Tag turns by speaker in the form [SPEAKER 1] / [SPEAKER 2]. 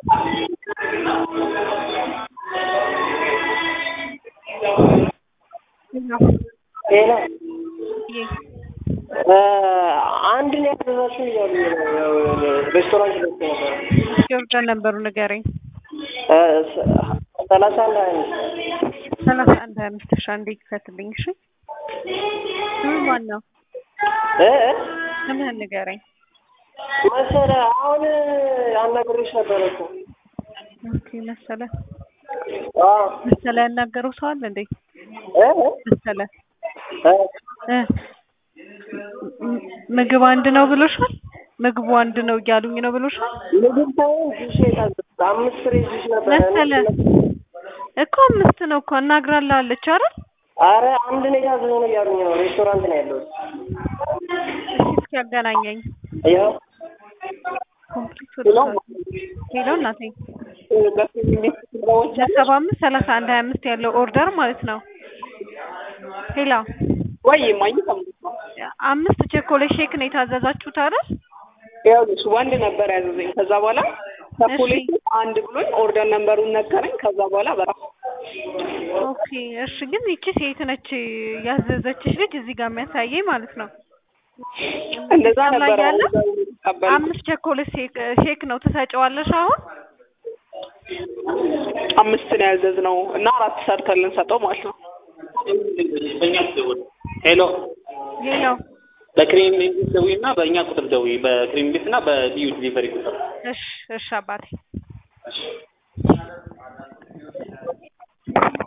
[SPEAKER 1] ሌላ
[SPEAKER 2] ይህ
[SPEAKER 1] አንድ ነው ያዘዛችሁ እያሉ ነው ሬስቶራንት ደስ ነበር
[SPEAKER 2] ጆርዳን ነበሩ ንገረኝ።
[SPEAKER 1] ሰላሳ አንድ ሀያ አምስት
[SPEAKER 2] ሰላሳ አንድ ሀያ አምስት ሺ አንዴ ክፈትልኝ። እሺ ስም ማን ነው?
[SPEAKER 1] እ
[SPEAKER 2] ስምህን ንገረኝ።
[SPEAKER 1] መሰለ አሁን አናግሬሽ ነበረ እኮ
[SPEAKER 2] ኦኬ መሰለ
[SPEAKER 1] አዎ
[SPEAKER 2] መሰለ ያናገረው ሰው አለ እንዴ?
[SPEAKER 1] እ
[SPEAKER 2] መሰለ
[SPEAKER 1] እ
[SPEAKER 2] እ ም- ምግብ አንድ ነው ብሎሻል? ምግቡ አንድ ነው እያሉኝ ነው ብሎሻል?
[SPEAKER 1] ምግብ ሳይሆን ጁስ የታዘዝኩት አምስት ፍሬ ጁስ ነበረ
[SPEAKER 2] መሰለ እኮ አምስት ነው እኮ አናግራላለች አይደል?
[SPEAKER 1] አረ አንድ ነው የታዘዘው ነው እያሉኝ ነው ሬስቶራንት ነው ያለሁት
[SPEAKER 2] እሺ እስኪ ያገናኘኝ።
[SPEAKER 1] ያው
[SPEAKER 2] ኮምፕሊት ወደ ሄሎ እናቴ ለሰባ አምስት ሰላሳ አንድ ሀያ አምስት ያለው ኦርደር ማለት ነው። ሄሎ
[SPEAKER 3] ወይ ማኝ
[SPEAKER 2] አምስት ቸኮሌት ሼክ ነው የታዘዛችሁት አይደል?
[SPEAKER 3] ይኸውልሽ ወንድ ነበር ያዘዘኝ። ከዛ በኋላ ቸኮሌት አንድ ብሎኝ ኦርደር ነንበሩን ነገረኝ። ከዛ በኋላ በቃ
[SPEAKER 2] ኦኬ እሺ። ግን ይቺ ሴት ነች ያዘዘችሽ ልጅ እዚህ ጋር የሚያሳየኝ ማለት ነው።
[SPEAKER 3] እንደዛ
[SPEAKER 2] ላይ
[SPEAKER 3] ነበር
[SPEAKER 2] ያለ
[SPEAKER 3] ቀበል
[SPEAKER 2] አምስት ቸኮሌት ሼክ ሼክ ነው ትሰጪዋለሽ አሁን?
[SPEAKER 3] አምስት ነው ያዘዝነው እና አራት ሰርተን ልንሰጠው ማለት ነው።
[SPEAKER 4] ሄሎ
[SPEAKER 2] ሌላው
[SPEAKER 4] በክሬም ቤት ደውዪ እና በእኛ ቁጥር ደውዪ በክሬም ቤት እና በልዩ ዲሊቨሪ ቁጥር
[SPEAKER 2] እሺ እሺ አባቴ